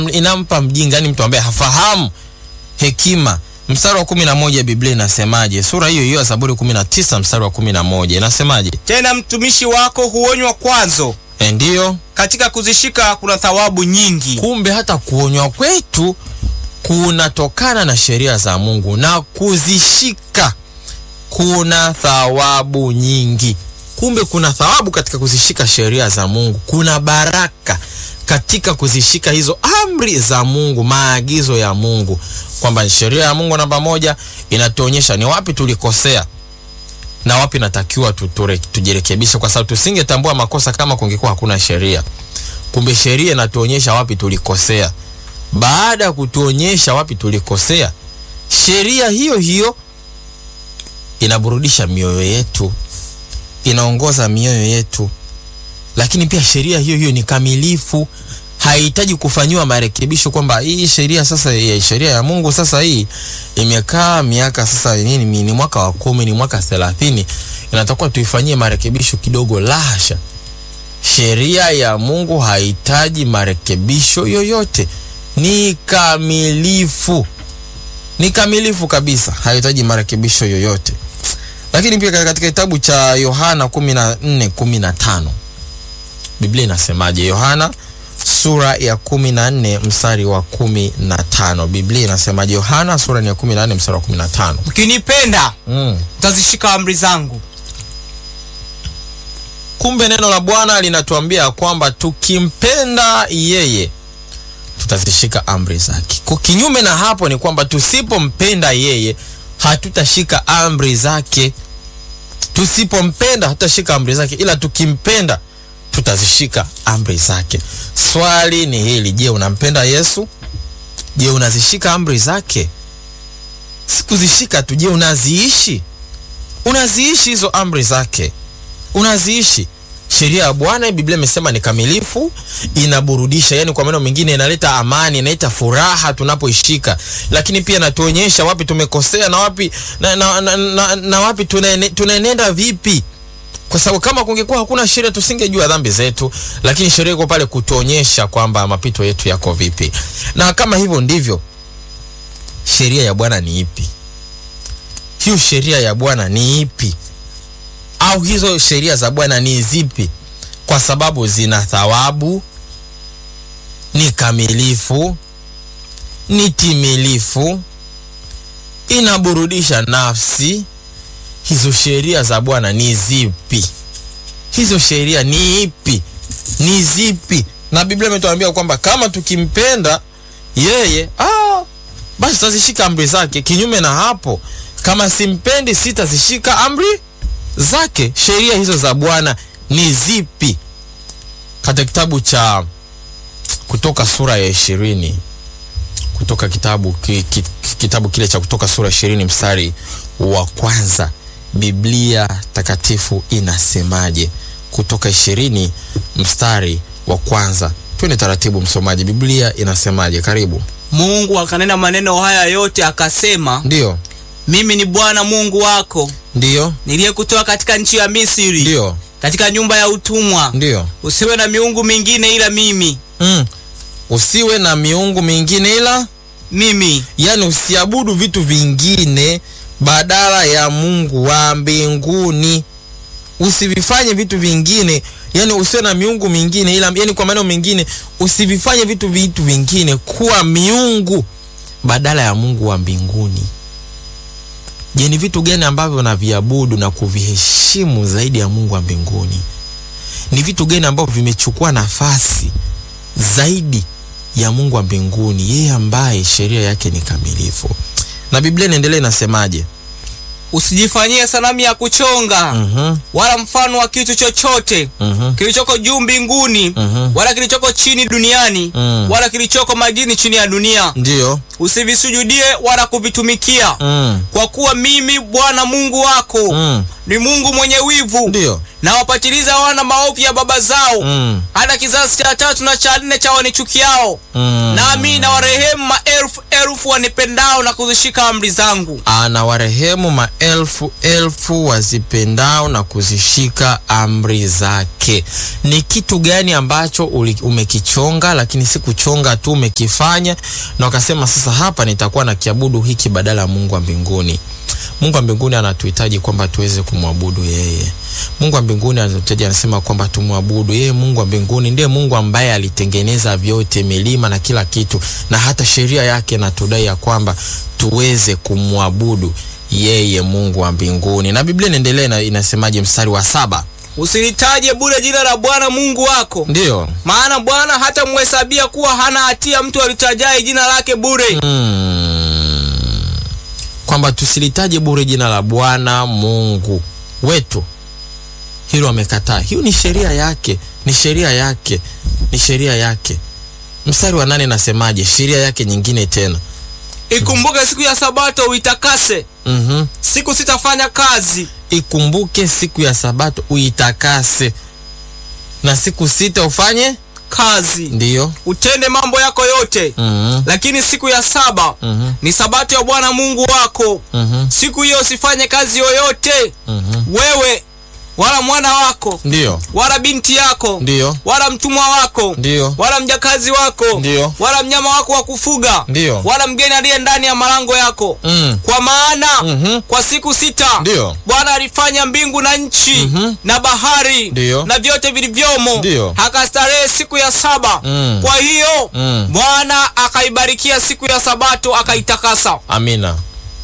inampa mjinga, yani mtu ambaye hafahamu hekima. Mstari wa kumi na moja Biblia inasemaje? Sura hiyo hiyo ya Zaburi kumi na tisa mstari wa kumi na moja inasemaje? Tena mtumishi wako huonywa kwazo, E, ndiyo katika kuzishika kuna thawabu nyingi. kumbe hata kuonywa kwetu kunatokana na sheria za Mungu na kuzishika kuna thawabu nyingi. Kumbe kuna thawabu katika kuzishika sheria za Mungu, kuna baraka katika kuzishika hizo amri za Mungu, maagizo ya Mungu, kwamba sheria ya Mungu namba moja inatuonyesha ni wapi tulikosea na wapi natakiwa tu- ture- tujirekebishe, kwa sababu tusingetambua makosa kama kungekuwa hakuna sheria. Kumbe sheria inatuonyesha wapi tulikosea. Baada ya kutuonyesha wapi tulikosea, sheria hiyo hiyo inaburudisha mioyo yetu, inaongoza mioyo yetu, lakini pia sheria hiyo hiyo ni kamilifu, haihitaji kufanyiwa marekebisho, kwamba hii sheria sasa, ya sheria ya Mungu sasa hii imekaa miaka sasa nini, ni ni mwaka wa kumi, ni mwaka thelathini, inatakiwa tuifanyie marekebisho kidogo. La hasha, sheria ya Mungu hahitaji marekebisho yoyote, ni kamilifu, ni kamilifu kabisa, hahitaji marekebisho yoyote. Lakini pia katika kitabu cha Yohana 14 15 Biblia inasemaje? Yohana sura ya 14 mstari wa 15, Biblia inasemaje? Yohana sura ni ya 14 mstari wa 15. Mkinipenda Mm. mtazishika amri zangu, Kumbe neno la Bwana linatuambia kwamba tukimpenda yeye tutazishika amri zake. Kwa kinyume na hapo ni kwamba tusipompenda yeye hatutashika amri zake. Tusipompenda hatutashika amri zake, ila tukimpenda tutazishika amri zake. Swali ni hili, je, unampenda Yesu? Je, unazishika amri zake? Sikuzishika tu, je, unaziishi? Unaziishi hizo amri zake? unaziishi sheria ya Bwana. Biblia imesema ni kamilifu, inaburudisha, yani kwa maneno mengine inaleta amani, inaleta furaha tunapoishika, lakini pia inatuonyesha wapi tumekosea na wapi na, na, na, na, na wapi tunaene- tunaenenda vipi, kwa sababu kama kungekuwa hakuna sheria tusingejua dhambi zetu, lakini sheria iko pale kutuonyesha kwamba mapito yetu yako vipi, na kama hivyo ndivyo, sheria ya Bwana ni ipi? Hiyo sheria ya Bwana ni ipi? au hizo sheria za Bwana ni zipi? Kwa sababu zina thawabu, ni kamilifu, ni timilifu, inaburudisha nafsi. Hizo sheria za Bwana ni zipi? Hizo sheria ni ipi? Ni zipi? Na Biblia imetuambia kwamba kama tukimpenda yeye, ah, basi tutazishika amri zake. Kinyume na hapo, kama simpendi, sitazishika amri zake. Sheria hizo za Bwana ni zipi? Katika kitabu cha Kutoka sura ya ishirini, kutoka kitabu ki, ki, kitabu kile cha Kutoka sura ya ishirini mstari wa kwanza, Biblia takatifu inasemaje? Kutoka ishirini mstari wa kwanza. Twende taratibu, msomaji. Biblia inasemaje? Karibu. Mungu akanena maneno haya yote akasema, Ndiyo, mimi ni Bwana Mungu wako ndiyo, niliyekutoa katika nchi ya Misri, ndiyo, katika nyumba ya utumwa. ndiyo. Usiwe na miungu mingine ila mimi, Mm. Usiwe na miungu mingine ila mimi. yaani usiabudu vitu vingine badala ya Mungu wa mbinguni. Usivifanye vitu vingine, yani usiwe na miungu mingine ila, yani kwa maneno mengine, usivifanye vitu vitu vingine kuwa miungu badala ya Mungu wa mbinguni. Je, ni vitu gani ambavyo unaviabudu na kuviheshimu zaidi ya Mungu wa mbinguni? Ni vitu gani ambavyo vimechukua nafasi zaidi ya Mungu wa mbinguni, yeye ambaye sheria yake ni kamilifu. Na Biblia inaendelea inasemaje? Usijifanyie sanamu ya kuchonga Mhm, wala mfano wa kitu chochote mhm, kilichoko juu mbinguni mhm. wala kilichoko chini duniani Mm. wala kilichoko majini chini ya dunia. Ndiyo. Usivisujudie wala kuvitumikia, Mm, kwa kuwa mimi Bwana Mungu wako mm. ni Mungu mwenye wivu, Ndiyo. na wapatiliza wana maovu ya baba zao Mm, hata kizazi cha tatu na cha nne cha wanichukiao, mm. nami na warehemu maelfu elfu wanipendao na kuzishika amri zangu. anawarehemu maelfu elfu wazipendao na kuzishika amri zake. Ni kitu gani ambacho uli- umekichonga, lakini si kuchonga tu, umekifanya na ukasema sasa hapa nitakuwa na kiabudu hiki badala ya Mungu wa mbinguni. Mungu wa mbinguni anatuhitaji kwamba tuweze kumwabudu yeye. Mungu wa mbinguni anatuhitaji, anasema kwamba tumwabudu yeye. Mungu wa mbinguni ndiye Mungu ambaye alitengeneza vyote, milima na kila kitu, na hata sheria yake natudai ya kwamba tuweze kumwabudu yeye Mungu wa mbinguni. Na Biblia inaendelea na inasemaje, mstari wa saba? Usilitaje bure jina la Bwana Mungu wako, Ndiyo. maana Bwana hata mhesabia kuwa hana hatia mtu alitajaye jina lake bure. Mm. Kwamba tusilitaje bure jina la Bwana Mungu wetu, hilo amekataa. Hiyo ni sheria yake, ni sheria yake, ni sheria yake. Mstari wa nane nasemaje? Sheria yake nyingine tena. Ikumbuke siku ya Sabato uitakase, Mhm. siku sitafanya kazi. Ikumbuke siku ya Sabato uitakase, na siku sita ufanye kazi ndiyo. utende mambo yako yote, Mhm. lakini siku ya saba Mhm. ni sabato ya Bwana Mungu wako. Mhm. Siku hiyo usifanye kazi yoyote, Mhm. wewe wala mwana wako Ndiyo. wala binti yako Ndiyo. wala mtumwa wako Ndiyo. wala mjakazi wako Ndiyo. wala mnyama wako wa kufuga Ndiyo. wala mgeni aliye ndani ya malango yako Mm. kwa maana Mhm. kwa siku sita Ndiyo. Bwana alifanya mbingu na nchi Mhm. na bahari Ndiyo. na vyote vilivyomo, Ndiyo. akastarehe siku ya saba. Mm. Kwa hiyo Mm. Bwana akaibarikia siku ya Sabato akaitakasa. Amina.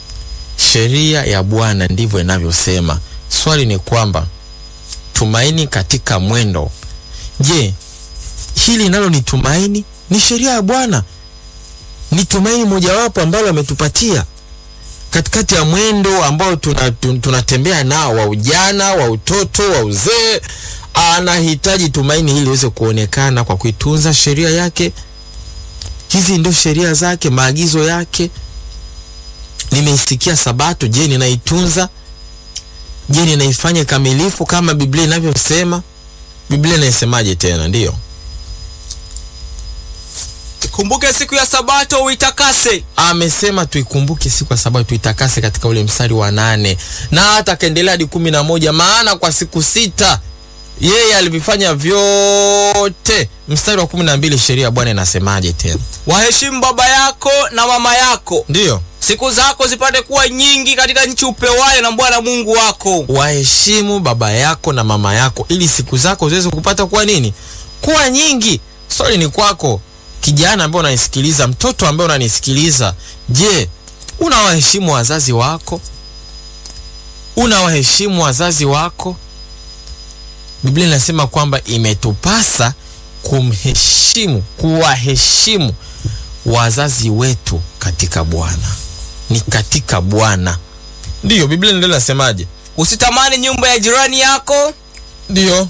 Sheria ya Bwana ndivyo inavyosema. Swali ni kwamba tumaini katika mwendo. Je, hili nalo ni tumaini? Ni sheria ya Bwana, ni tumaini mojawapo ambalo ametupatia katikati ya mwendo ambao tuna- tun- tunatembea nao, wa ujana, wa utoto, wa uzee. Anahitaji tumaini hili liweze kuonekana kwa kuitunza sheria yake. Hizi ndio sheria zake, maagizo yake. Nimeisikia Sabato, je, ninaitunza? Je, ninaifanya kamilifu kama Biblia inavyosema? Biblia inaisemaje tena? Ndiyo, Kumbuke siku ya Sabato uitakase. amesema tuikumbuke siku ya Sabato, tuitakase katika ule mstari wa nane na hata akaendelea hadi kumi na moja maana kwa siku sita yeye alivifanya vyote. Mstari wa kumi na mbili sheria ya Bwana inasemaje tena? Waheshimu baba yako na mama yako, Ndiyo, siku zako zipate kuwa nyingi katika nchi upewayo na Bwana Mungu wako. waheshimu baba yako na mama yako ili siku zako ziweze kupata kuwa nini? Kuwa nyingi. Swali ni kwako kijana ambaye unanisikiliza, mtoto ambaye unanisikiliza, je, unawaheshimu wazazi wako? Unawaheshimu wazazi wako? Biblia inasema kwamba imetupasa kumheshimu, kuwaheshimu wazazi wetu katika Bwana, ni katika Bwana. Ndiyo, Biblia ndio inasemaje? Usitamani nyumba ya jirani yako, Ndio.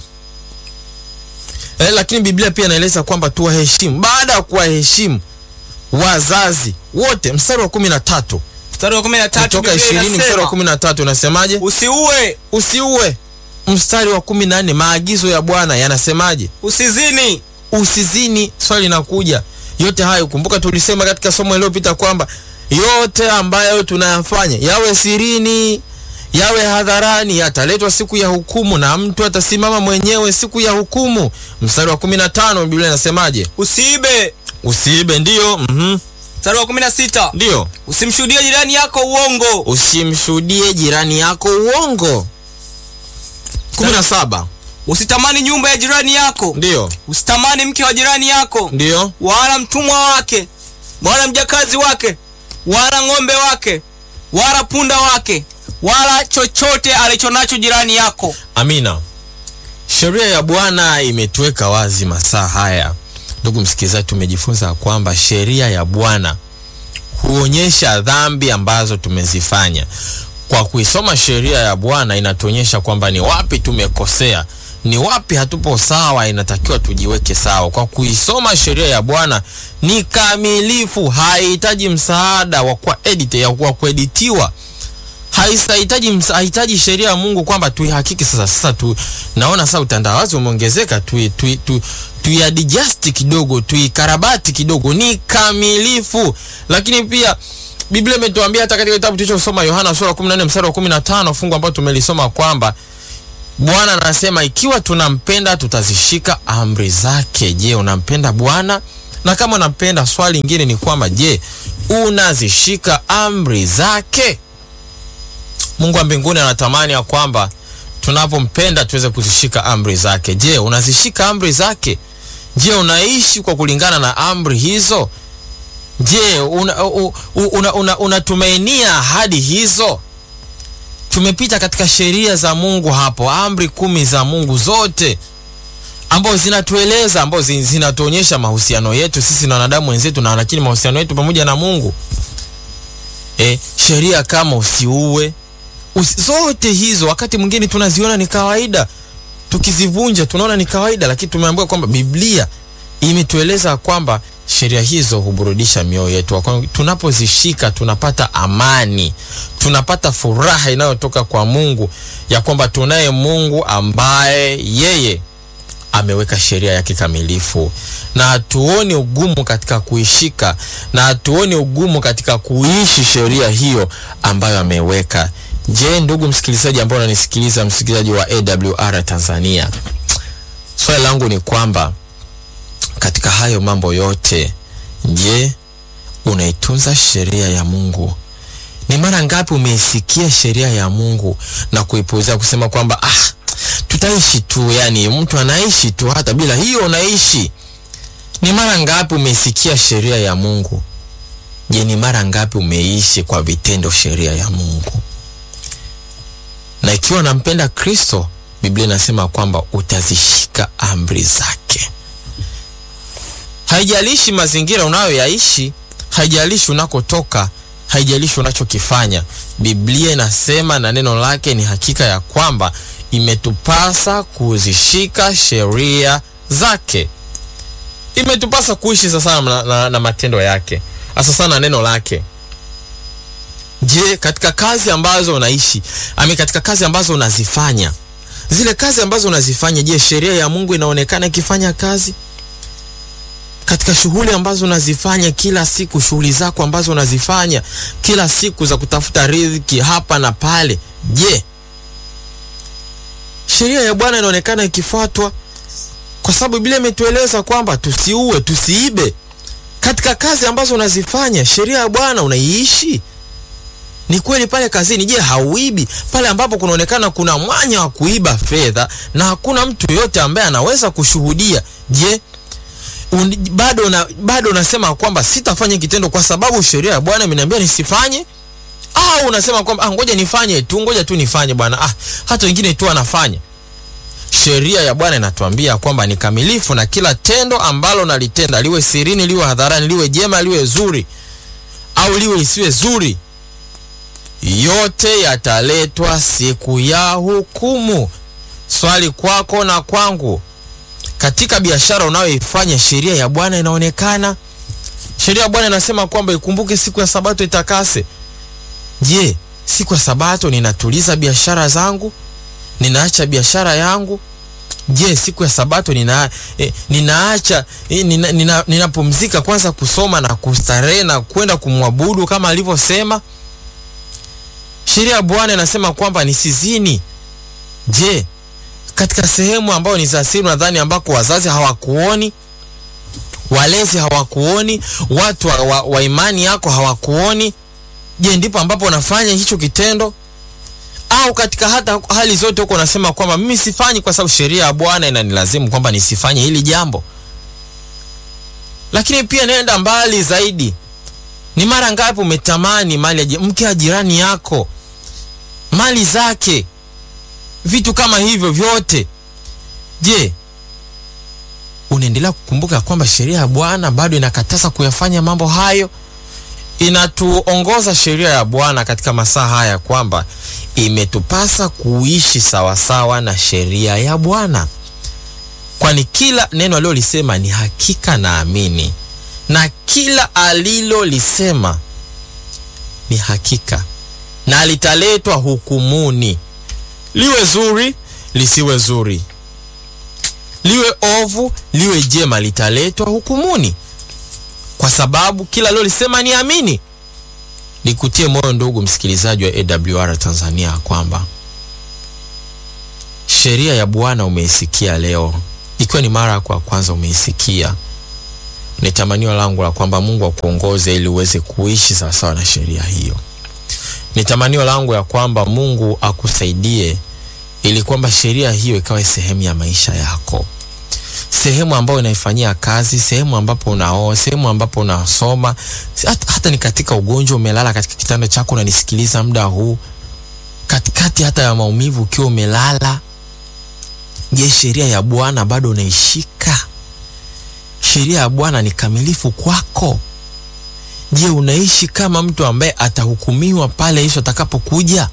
Eh, lakini Biblia pia inaeleza kwamba tuwaheshimu. Baada ya kuwaheshimu wazazi wote, mstari wa kumi na tatu mstari wa kumi na tatu kutoka Biblia ishirini mstari wa inasema, kumi na tatu unasemaje? usiue, Usiue. Mstari wa kumi na nne maagizo ya Bwana yanasemaje? usizini, Usizini. Swali linakuja, yote hayo kumbuka, tulisema katika somo iliyopita kwamba yote ambayo tunayafanya yawe sirini yawe hadharani, yataletwa siku ya hukumu na mtu atasimama mwenyewe siku ya hukumu. Mstari wa kumi na tano Biblia inasemaje? usiibe. Usiibe. Ndiyo, mhm, Mstari wa kumi na sita ndiyo. usimshuhudie jirani yako uongo. Usimshuhudie jirani yako uongo. kumi na saba Usitamani nyumba ya jirani yako, ndiyo, usitamani mke wa jirani yako, ndiyo, wala mtumwa wake, wala mjakazi wake, wala ng'ombe wake, wala punda wake, wala chochote alichonacho jirani yako. amina. Sheria ya Bwana imetuweka wazi masaa haya. Ndugu msikilizaji, tumejifunza kwamba sheria ya Bwana huonyesha dhambi ambazo tumezifanya. Kwa kuisoma sheria ya Bwana inatuonyesha kwamba ni wapi tumekosea, ni wapi hatupo sawa, inatakiwa tujiweke sawa. Kwa kuisoma sheria ya Bwana ni kamilifu, haihitaji msaada wa kwa edit, ya kwa kueditiwa haihitaji msa- hahitaji sheria ya Mungu kwamba tuihakiki sasa. Sasa tu naona sasa utandawazi umeongezeka, tui, tui, tu, tuiadjust kidogo, tuikarabati kidogo, ni kamilifu. Lakini pia Biblia imetuambia hata katika kitabu tulichosoma Yohana sura 14 mstari wa 15 fungu ambalo tumelisoma kwamba Bwana anasema ikiwa tunampenda tutazishika amri zake. Je, unampenda Bwana? Na kama unampenda, swali lingine ni kwamba je, unazishika amri zake? Mungu wa mbinguni anatamani ya kwamba tunapompenda tuweze kuzishika amri zake. Je, unazishika amri zake? Je, unaishi kwa kulingana na amri hizo? Je, unatumainia una, una, una ahadi hizo? Tumepita katika sheria za Mungu hapo, amri kumi za Mungu zote ambazo zinatueleza ambazo zinatuonyesha mahusiano yetu sisi na wanadamu wenzetu, na lakini mahusiano yetu pamoja na Mungu. E, sheria kama usiue usi, zote hizo wakati mwingine tunaziona ni kawaida, tukizivunja tunaona ni kawaida, lakini tumeambiwa kwamba Biblia imetueleza kwamba sheria hizo huburudisha mioyo yetu. Tunapozishika tunapata amani, tunapata furaha inayotoka kwa Mungu ya kwamba tunaye Mungu ambaye yeye ameweka sheria yake kamilifu, na hatuoni ugumu katika kuishika, na hatuoni ugumu katika kuishi sheria hiyo ambayo ameweka. Je, ndugu msikilizaji ambao unanisikiliza, msikilizaji wa AWR Tanzania, swali langu ni kwamba katika hayo mambo yote, je, unaitunza sheria ya Mungu? Ni mara ngapi umeisikia sheria ya Mungu na kuipuuzia kusema kwamba ah, tutaishi tu, yani mtu anaishi tu hata bila hiyo unaishi. Ni mara ngapi umeisikia sheria ya Mungu? Je, ni mara ngapi umeishi kwa vitendo sheria ya Mungu? Na ikiwa unampenda Kristo, Biblia inasema kwamba utazishika amri zake. Haijalishi mazingira unayoyaishi, haijalishi unakotoka, haijalishi unachokifanya. Biblia inasema na neno lake ni hakika ya kwamba imetupasa kuzishika sheria zake. Imetupasa kuishi sasa na, na, na matendo yake, hasa sana neno lake. Je, katika kazi ambazo unaishi ami, katika kazi ambazo unazifanya, zile kazi ambazo unazifanya, je, sheria ya Mungu inaonekana ikifanya kazi? Katika shughuli ambazo unazifanya kila siku, shughuli zako ambazo unazifanya kila siku za kutafuta riziki hapa na pale, je, sheria ya Bwana inaonekana ikifuatwa? Kwa sababu Biblia imetueleza kwamba tusiue, tusiibe. Katika kazi ambazo unazifanya, sheria ya Bwana unaiishi? Ni kweli pale kazini, je, hauibi? Pale ambapo kunaonekana kuna mwanya wa kuiba fedha na hakuna mtu yoyote ambaye anaweza kushuhudia, je, un, bado una, bado unasema kwamba sitafanya kitendo kwa sababu sheria ya Bwana imeniambia nisifanye? Au unasema kwamba ah, ngoja nifanye tu, ngoja tu nifanye bwana, ah, hata wengine tu wanafanya. Sheria ya Bwana inatuambia kwamba ni kamilifu, na kila tendo ambalo nalitenda, liwe sirini, liwe hadharani, liwe jema, liwe zuri au liwe lisiwe zuri, yote yataletwa siku ya hukumu. Swali kwako na kwangu, katika biashara unayoifanya, sheria ya Bwana inaonekana? Sheria ya Bwana inasema kwamba ikumbuke siku ya Sabato itakase. Je, siku ya Sabato ninatuliza biashara zangu? Ninaacha biashara yangu? Je, siku ya Sabato nina, eh, ninaacha eh, nina, nina, ninapumzika kwanza kusoma na kustarehe na kwenda kumwabudu kama alivyosema? Sheria ya Bwana inasema kwamba nisizini. Je, katika sehemu ambayo ni za siri, nadhani ambako wazazi hawakuoni, walezi hawakuoni, watu wa, wa, wa imani yako hawakuoni, je, ndipo ambapo unafanya hicho kitendo? Au katika hata hali zote huko unasema kwamba mimi sifanyi kwa sababu sheria ya Bwana inanilazimu kwamba nisifanye hili jambo. Lakini pia nenda mbali zaidi, ni mara ngapi umetamani mali ya mke wa jirani yako, mali zake, vitu kama hivyo vyote? Je, unaendelea kukumbuka kwamba sheria ya Bwana bado inakataza kuyafanya mambo hayo? Inatuongoza sheria ya Bwana katika masaa haya kwamba imetupasa kuishi sawasawa na sheria ya Bwana, kwani kila neno alilolisema ni hakika na amini, na kila alilolisema ni hakika, na litaletwa hukumuni, liwe zuri lisiwe zuri, liwe ovu liwe jema litaletwa hukumuni kwa sababu kila lolisema ni amini nikutie moyo ndugu msikilizaji wa awr tanzania kwamba sheria ya bwana umeisikia leo ikiwa ni mara yako ya kwanza umeisikia ni tamanio langu la kwamba mungu akuongoze ili uweze kuishi sawasawa na sheria hiyo ni tamanio langu ya kwamba mungu akusaidie ili kwamba sheria hiyo ikawe sehemu ya maisha yako sehemu ambayo unaifanyia kazi sehemu ambapo unaoa sehemu ambapo unasoma hata, hata ni katika ugonjwa umelala katika kitanda chako unanisikiliza muda huu katikati hata ya maumivu ukiwa umelala je sheria ya bwana bado unaishika sheria ya bwana ni kamilifu kwako je unaishi kama mtu ambaye atahukumiwa pale yesu atakapokuja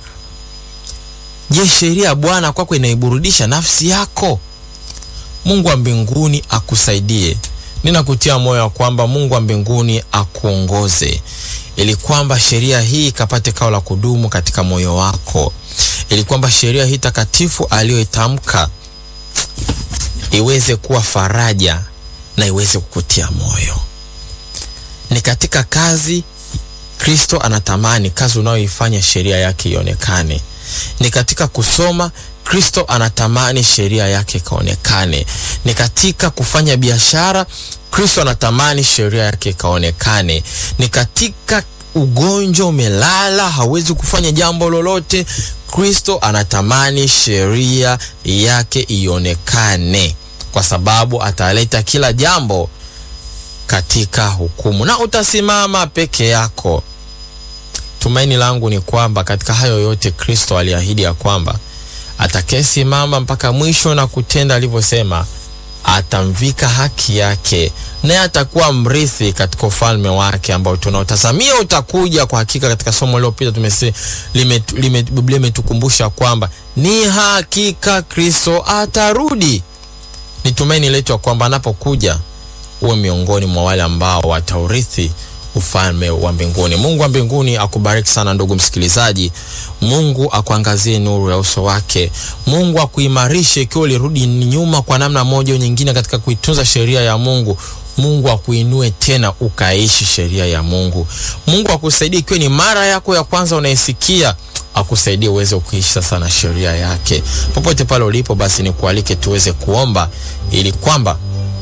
je sheria ya bwana kwako inaiburudisha nafsi yako mungu wa mbinguni akusaidie ninakutia moyo wa kwamba mungu wa mbinguni akuongoze ili kwamba sheria hii ikapate kao la kudumu katika moyo wako ili kwamba sheria hii takatifu aliyoitamka iweze kuwa faraja na iweze kukutia moyo ni katika kazi kristo anatamani kazi unayoifanya sheria yake ionekane ni katika kusoma kristo anatamani sheria yake ikaonekane ni katika kufanya biashara kristo anatamani sheria yake ikaonekane ni katika ugonjwa umelala hawezi kufanya jambo lolote kristo anatamani sheria yake ionekane kwa sababu ataleta kila jambo katika hukumu na utasimama peke yako tumaini langu ni kwamba katika hayo yote kristo aliahidi ya kwamba atakayesimama mpaka mwisho na kutenda alivyosema atamvika haki yake naye atakuwa mrithi katika ufalme wake ambao tunaotazamia utakuja kwa hakika katika somo lililopita tumese lime, lime, biblia imetukumbusha kwamba ni hakika kristo atarudi ni tumaini letu kwamba anapokuja uwe miongoni mwa wale ambao wataurithi ufalme wa mbinguni mungu wa mbinguni akubariki sana ndugu msikilizaji mungu akuangazie nuru ya uso wake mungu akuimarishe ikiwa ulirudi nyuma kwa namna moja au nyingine katika kuitunza sheria ya mungu mungu akuinue tena ukaishi sheria ya mungu mungu akusaidie ikiwa ni mara yako ya kwanza unaisikia akusaidie uweze kuishi sasa na sheria yake popote pale ulipo basi nikualike tuweze kuomba ili kwamba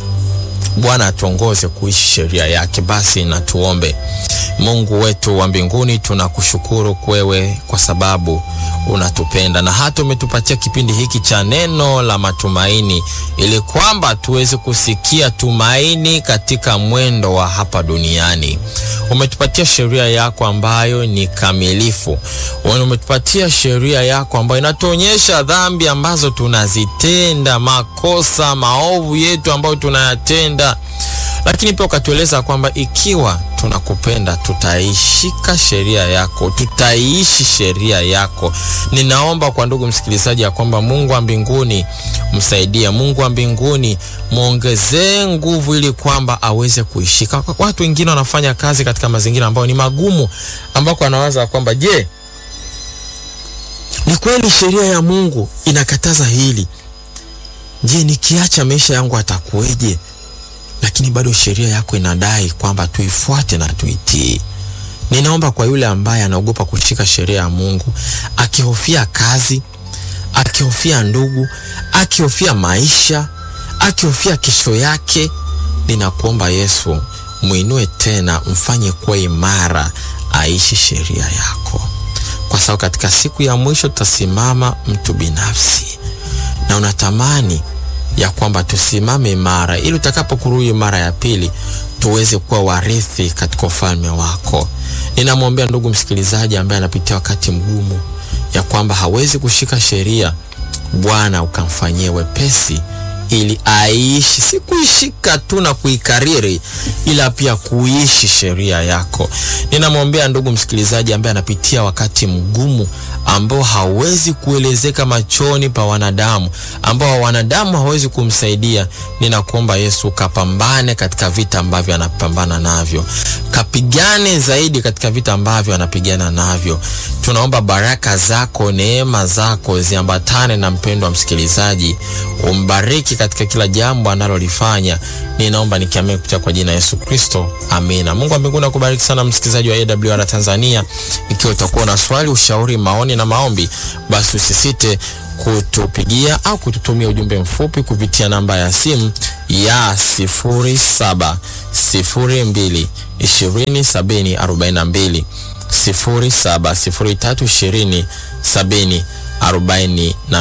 bwana atuongoze kuishi sheria yake basi na tuombe mungu wetu wa mbinguni tunakushukuru kwewe kwa sababu unatupenda na hata umetupatia kipindi hiki cha neno la matumaini ili kwamba tuweze kusikia tumaini katika mwendo wa hapa duniani umetupatia sheria yako ambayo ni kamilifu umetupatia sheria yako ambayo inatuonyesha dhambi ambazo tunazitenda makosa maovu yetu ambayo tunayatenda lakini pia ukatueleza kwamba ikiwa tunakupenda tutaishika sheria yako tutaiishi sheria yako ninaomba kwa ndugu msikilizaji ya kwamba mungu wa mbinguni msaidie mungu wa mbinguni mwongezee nguvu ili kwamba aweze kuishika watu wengine wanafanya kazi katika mazingira ambayo ni magumu ambako anawaza kwamba je ni kweli sheria ya mungu inakataza hili je nikiacha maisha yangu atakuweje lakini bado sheria yako inadai kwamba tuifuate na tuitii ninaomba kwa yule ambaye anaogopa kushika sheria ya mungu akihofia kazi akihofia ndugu akihofia maisha akihofia kesho yake ninakuomba yesu mwinue tena mfanye kuwa imara aishi sheria yako kwa sababu katika siku ya mwisho tutasimama mtu binafsi na unatamani ya kwamba tusimame imara ili utakapokurudi mara ya pili tuweze kuwa warithi katika ufalme wako ninamwombea ndugu msikilizaji ambaye anapitia wakati mgumu ya kwamba hawezi kushika sheria bwana ukamfanyie wepesi ili aishi si kuishika tu na kuikariri ila pia kuishi sheria yako ninamwombea ndugu msikilizaji ambaye anapitia wakati mgumu ambao hawezi kuelezeka machoni pa wanadamu, ambao wanadamu hawezi kumsaidia, ninakuomba Yesu kapambane katika vita ambavyo anapambana navyo, kapigane zaidi katika vita ambavyo anapigana navyo. Tunaomba baraka zako, neema zako ziambatane na mpendwa msikilizaji, umbariki katika kila jambo analolifanya. Ninaomba nikiamini kupitia kwa jina Yesu Kristo, amina. Mungu wa mbinguni akubariki sana msikilizaji wa AWR Tanzania. Ikiwa utakuwa na swali, ushauri, maoni na maombi, basi usisite kutupigia au kututumia ujumbe mfupi kupitia namba ya simu ya 0702 20 70 42 07 03 20 70 40